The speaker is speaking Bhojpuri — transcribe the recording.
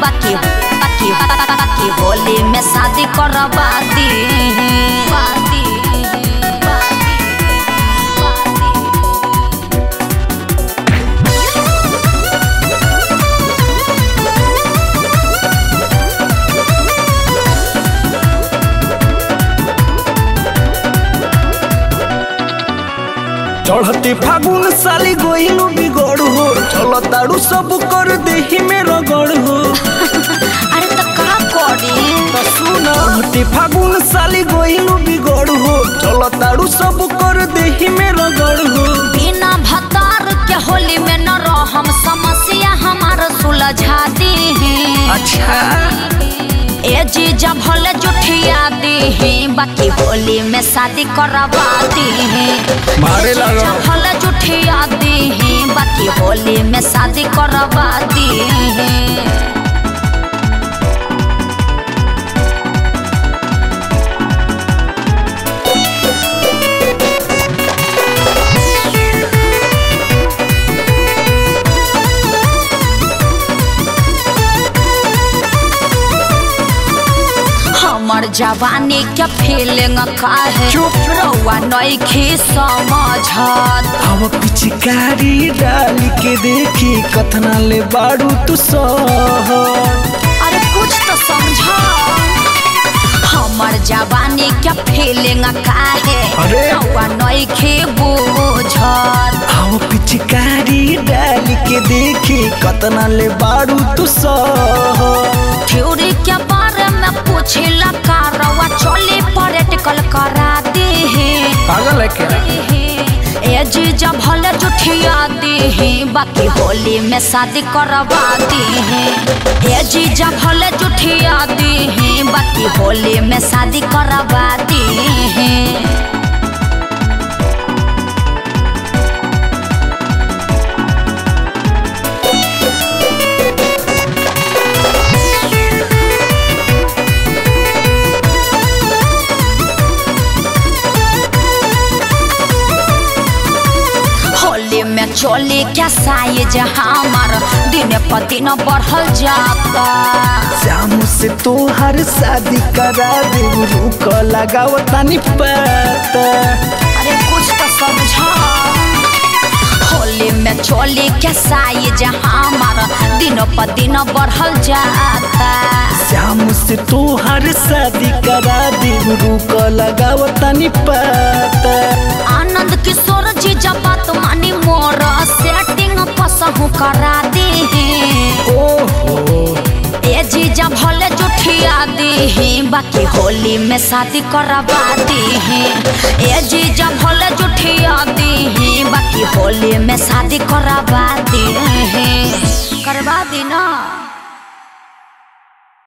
बाकी बाकी बाकी होली में शादी करवा दी बादी चढ़ते फागुन साली गोइलू बिगड़ हो चलो ताड़ू सब कर देही में रगड़ हो अरे तो का करी तो सुना चढ़ते फागुन साली गोइलू बिगड़ हो चलो ताड़ू सब कर देही में रगड़ हो बिना भतार के होली में न रहम समस्या हमार सुलझा दी अच्छा ए जीजा भले जुठिया दी बाकी होली में शादी करवा दी मारे लगो। जीजा भले जुठिया दी बाकी होली में शादी करवा दी हमर जवानी के फीलिंग काहे चुप। रउआ नइखे समझत अब पिचकारी डाल के देखी कथना ले बाड़ू तू सह अरे कुछ तो समझ हमर जवानी के फीलिंग काहे अरे। रउआ नइखे बुझत अब पिचकारी डाल के देखी कतना ले बाड़ू तू सह थ्योरी के बारे में पूछिला का रउआ चली प्रैक्टिकल करा दे पागल है क्या ए जीजा भले जुठिया दी बाकी होली में शादी करवा दी ए जीजा भले जुठिया दी बाकी होली में शादी करवा दी होली में चोली क्या साइज हमार दिन पर दिन बढ़ल जाता शाम से तो हर शादी करा दे रुक लगाव तनी पता अरे कुछ तो समझा होली में चोली के साइज हमार दिन पर दिन बढ़ल जाता शाम से तो हर शादी करा दे रुक लगाव तनी पता आनंद किशोर जी जब बात मानी मोर सेटिंग कसहु करा दे ओहो ए जी जब भले जुठिया दी बाकी होली में शादी करवा दी ए जी जब भले जुठिया दी बाकी होली में शादी करवा